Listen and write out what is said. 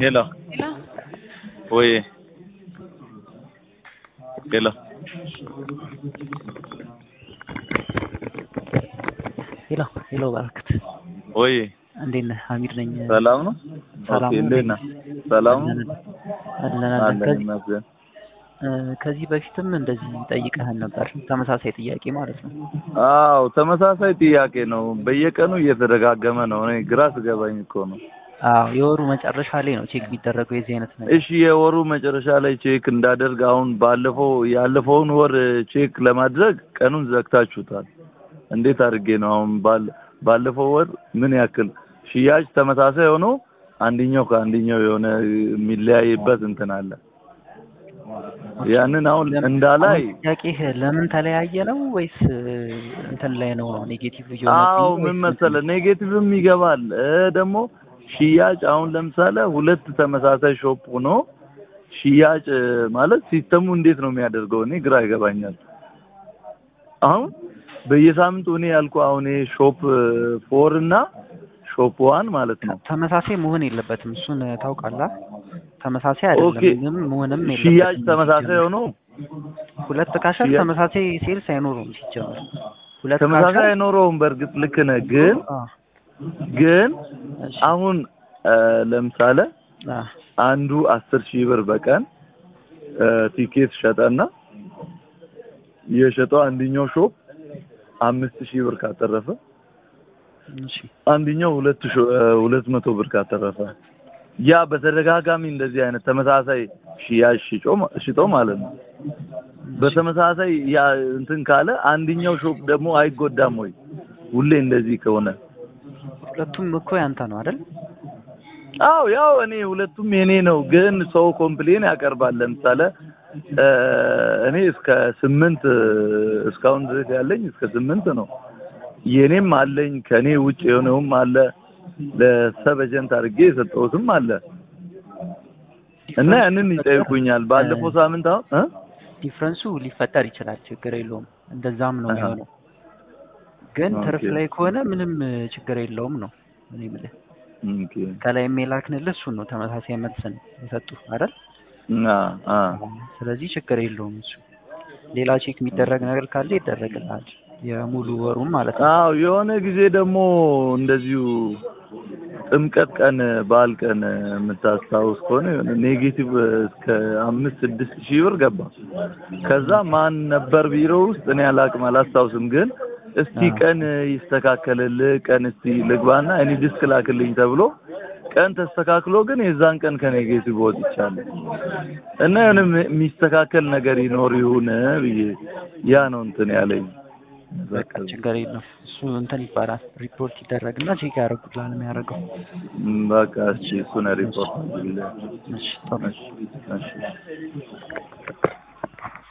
Hello. Hello. Oye. Hello. ሄሎ ሄሎ በረከት Oye. እንዴት ነህ? ሀሚድ ነኝ። ሰላም ነው? ሰላም ኦኬ፣ ነው። እንዴት ነህ? ሰላም ነው? አለን አለን። አለን ከዚህ ይመስገን። እ፣ ከዚህ በፊትም እንደዚህ ጠይቀህን ነበር፣ ተመሳሳይ ጥያቄ ማለት ነው። አዎ ተመሳሳይ ጥያቄ ነው። በየቀኑ እየተደጋገመ ነው። እኔ ግራ ስገባኝ እኮ ነው። አዎ የወሩ መጨረሻ ላይ ነው ቼክ የሚደረገው የዚህ አይነት ነገር። እሺ የወሩ መጨረሻ ላይ ቼክ እንዳደርግ አሁን ባለፈው ያለፈውን ወር ቼክ ለማድረግ ቀኑን ዘግታችሁታል። እንዴት አድርጌ ነው አሁን ባል ባለፈው ወር ምን ያክል ሽያጭ ተመሳሳይ ሆኖ አንደኛው ከአንደኛው የሆነ የሚለያይበት እንትን አለ። ያንን አሁን እንዳላይ አሁን ጥያቄህ ለምን ተለያየ ነው ወይስ እ፣ እንትን ላይ ነው ኔጌቲቭ አዎ ምን መሰለ ኔጌቲቭም ይገባል እ ደግሞ ሽያጭ አሁን ለምሳሌ ሁለት ተመሳሳይ ሾፕ ሆኖ ሽያጭ እ፣ ማለት ሲስተሙ እንዴት ነው የሚያደርገው? እኔ ግራ ይገባኛል። አሁን በየሳምንቱ እኔ ያልኩ አሁን ይሄ ሾፕ ፎር እና ሾፕ ዋን ማለት ነው ተመሳሳይ መሆን የለበትም። እሱን ታውቃለህ። ተመሳሳይ ኦኬ። አይደለም፣ ምንም መሆንም የለበትም። ሽያጭ ተመሳሳይ ሆኖ ሁለት ካሸር ሽያጭ- ተመሳሳይ ሴልስ አይኖሩም ሲጀመር። ሁለት ተመሳሳይ ካሸር አይኖረውም። በእርግጥ ልክ ነህ፣ ግን አ፣ ግን እሺ፣ አሁን እ፣ ለምሳሌ አ፣ አንዱ አስር ሺህ ብር በቀን እ፣ ቲኬት ሸጠና የሸጠው አንደኛው ሾፕ አምስት ሺህ ብር ካተረፈ እሺ፣ አንደኛው ሁለት ሺ- እ፣ ሁለት መቶ ብር ካተረፈ ያ በተደጋጋሚ እንደዚህ አይነት ተመሳሳይ ሽያጭ ሽጮ ሽጦ ማለት ነው። በተመሳሳይ ያ እንትን ካለ አንደኛው ሾፕ ደግሞ አይጎዳም ወይ? ሁሌ እንደዚህ ከሆነ ሁለቱም እኮ ያንተ ነው አይደል? አው ያው እኔ ሁለቱም የኔ ነው፣ ግን ሰው ኮምፕሌን ያቀርባል። ለምሳሌ እ፣ እኔ እስከ ስምንት እስካሁን ድረስ ያለኝ እስከ ስምንት ነው። የኔም አለኝ ከኔ ውጭ የሆነውም አለ ለሰብ ኤጀንት አድርጌ የሰጠሁትም አለ እና ያንን ይጠይቁኛል። ባለፈው ሳምንት አሁን እ? ዲፍረንሱ ሊፈጠር ይችላል፣ ችግር የለውም። እንደዛም ነው አሃ። የሚሆነው። ግን ትርፍ ኦኬ። ላይ ከሆነ ምንም ችግር የለውም ነው እኔ የምልህ። ኦኬ ከላይ የሚላክንልህ እሱን ነው ተመሳሳይ መልስን የሰጡ አይደል? አ አ ስለዚህ ችግር የለውም እሱ። ሌላ ቼክ የሚደረግ ነገር ካለ ይደረግልሃል፣ የሙሉ ወሩም ማለት ነው። አዎ የሆነ ጊዜ ደግሞ እንደዚሁ ጥምቀት ቀን በዓል ቀን የምታስታውስ ከሆነ የሆነ ኔጌቲቭ እስከ አምስት ስድስት ሺህ ብር ገባ። ከዛ ማን ነበር ቢሮ ውስጥ እኔ አላቅም አላስታውስም፣ ግን እስቲ አዎ። ቀን ይስተካከልልህ ቀን እስቲ ልግባና እኔ ዲስክ ላክልኝ ተብሎ ቀን ተስተካክሎ ግን የዛን ቀን ከኔጌቲቭ ወጥቻለሁ እና የሆነ የሚስተካከል ነገር ይኖር ይሁን ብዬ ያ ነው እንትን ያለኝ። በቃ ችግር የለውም እሱ እንትን ይባላል፣ ሪፖርት ይደረግና ቼክ ያደርጉልሃል የሚያደርገው። ም፣ በቃ እሺ እሱን ሪፖርት አድርግልኝ። እሺ ጥሩ። እሺ እሺ